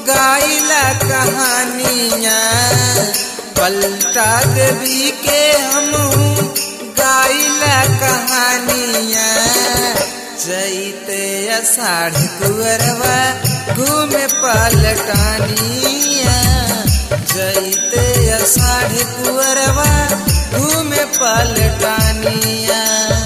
गाइला कहानियाँ पलटा देवी के हम गाइला कहानियाँ चैते अषाढ़ कुअरवा घूमे पलटानिया चैते अषाढ़ कुअरवा घूमे पलटानिया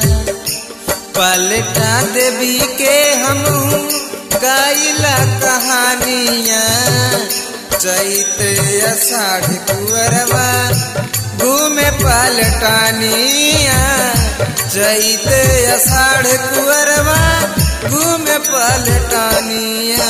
पलटा देवी के हम गाइला कहानिया चैते अषाढ़ कुअरवा घूमे पलटानिया चैते अषाढ़ कुअरवा घूमे पलटानिया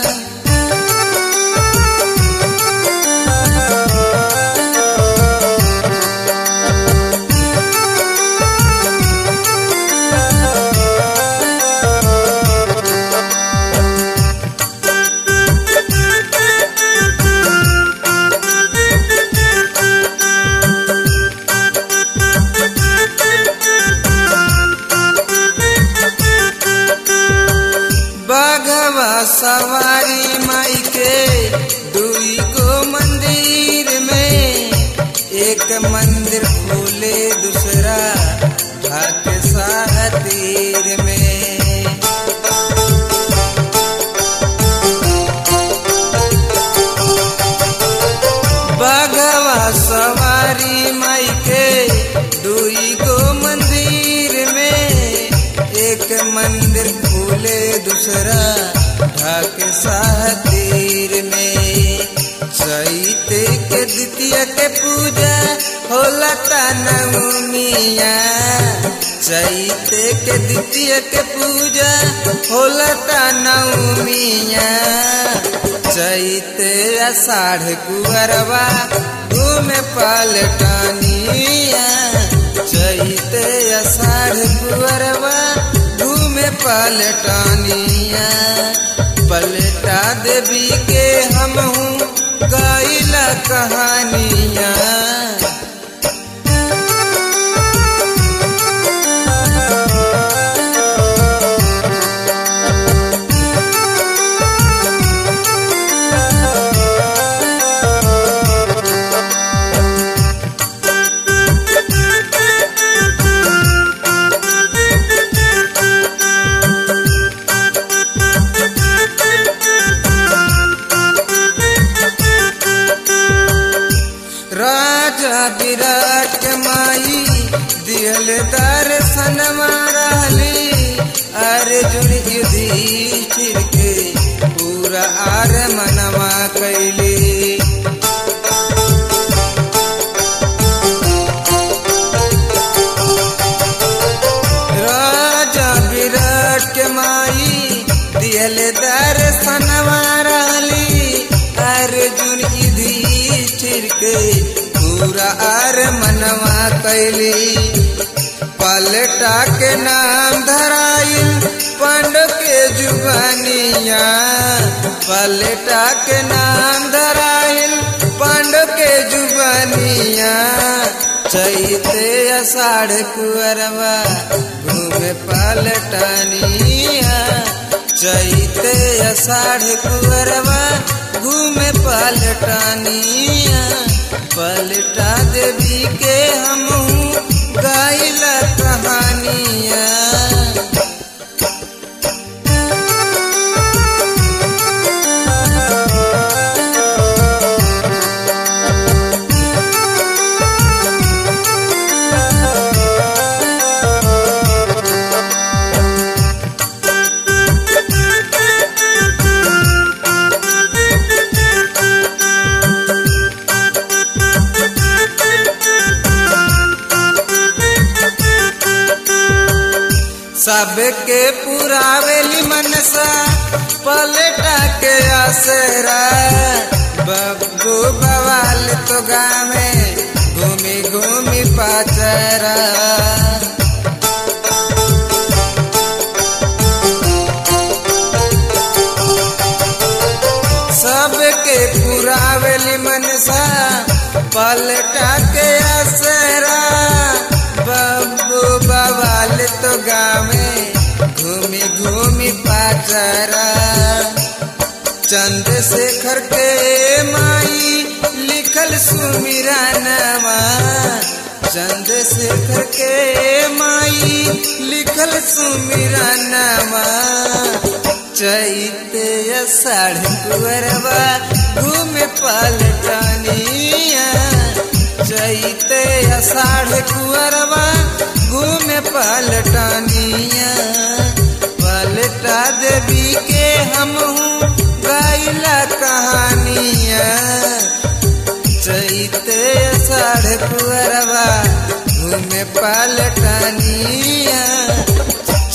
बाघवा सवारी माई के दुई को मंदिर में एक मंदिर खोले दूसरा ढाक सातीर में बाघवा सवारी माई के दुई को मंदिर में एक मंदिर खोले दूसरा ढाक सातीर में चैते के द्वितीय के पूजा होला नवमिया चैते के द्वितीय के पूजा होला नवमिया चैते अषाढ़ कुअरवा घूमे पलटानिया चैते अषाढ़ कुअरवा घूमे पलटानिया पलटा देवी के हम हूँ गाइला कहानिया राजा विराट माई दियल दर्शन रहली अर्जुन युधिष्ठिर के पूरा आर मनवा कैली राजा विराट के माई दियल दर्शन रहली अर्जुन युधिष्ठिर के पूरा आर मनवा कैली पलटा के नाम धराइल पांडव के जुबानिया पलटा के नाम धराइल पांडव के जुबानिया चैते अषाढ़ कुअरवा घूमे पलटनिया चैते अषाढ़ कुअरवा घूमे पलटनिया पलटा देवी के हम गाइला कहानिया सबके पुरावेली मनसा पलटा के आसरा बब्बू बवाल तो गावे घूमी घूमी पाचरा सबके पुरावेली मनसा पलटा के आसरा बब्बू बवाल तो गावे घूमी घूमी पाचरा चंद्रशेखर शेखर के माई लिखल सुमिरा नवा चंद्रशेखर के माई लिखल सुमिरा नवा चैते साढ़ कुरवा घूमे पलटनिया चैते साढ़ कुरवा घूमे पलटनिया पलटा देवी के हम गाइला कहानिया चैते साढ़ कुरवा घूमे पलटनिया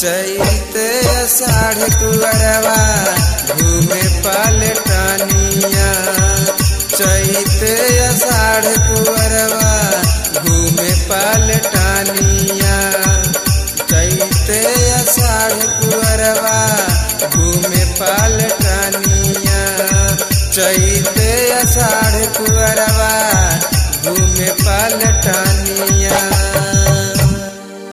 चैते साढ़ कुरवा घूमे पलटनिया